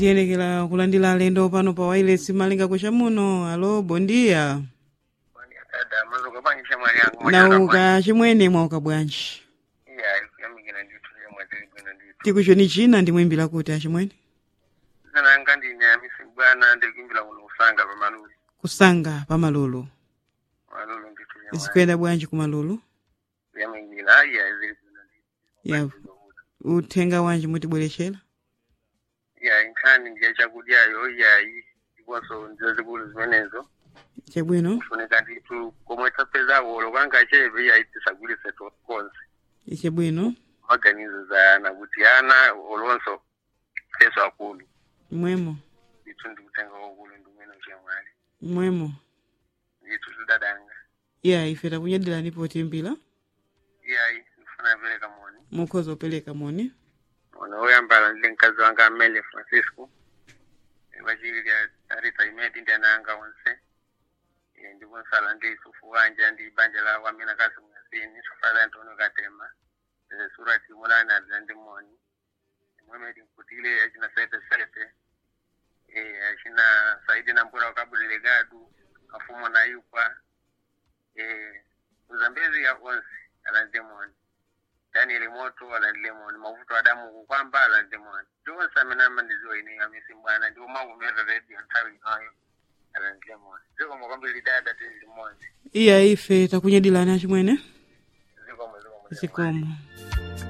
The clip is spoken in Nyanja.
tiyelekera kulandira alendo pano pa wireless malinga kucha muno alo bondia dada mazuka panyisha mwali yangu nauka chimwene mwauka bwanji iya kuyamikira ndithu yomwe tili bwino ndithu tikuchoni china ndimwimbira kuti achimwene sananga ndine amisi bwana ndikuimbira kuno kusanga pa malulu kusanga pa malulu malulu ndithu yomwe zikuyenda bwanji ku malulu kuyamikira iya zili bwino ya ndithu uthenga wanji mutibwerechera iya inkhani ndiye chakudyayo iyayi ndiponso ndizo zikulu zimenezo chabwino kufunika ndithu komwe tapezako olokanga cheve iyayi tisagulise konse chabwino maganizo za ana kuti ana olonso feso akulu mwemo ndithu ndikutenga kokulu ndimene chemwali mwemo ndithu tudadanga ya ife takunyadirani potimbira iyayi ndifuna pereka moni mukhoza upereka moni ono oyambala ndi mkazi wanga amele francisco vachiviri arita imedi ndi ana anga onse Eh, ndikunsala ndi isufu wanja ndi banja lawo amene akazi mwazini sofala ntono katema Eh, surati mulani adza ndi moni mwemedi nkutile achina sete sete Eh, achina saidi nambura wakabulile gadu afumo na yukwa Eh, uzambezi ya onse alande moni daniel moto alandile moni mavuto adamu kukwamba alandile moni ndiwonse amene amandiziwa ine amisi mbwana ndiwo makumera redio nthawi inayo alandile moni zikomo kwambiri dada tili limodzi iya ife takunyadirani achimwene zikomo zikomo zikomo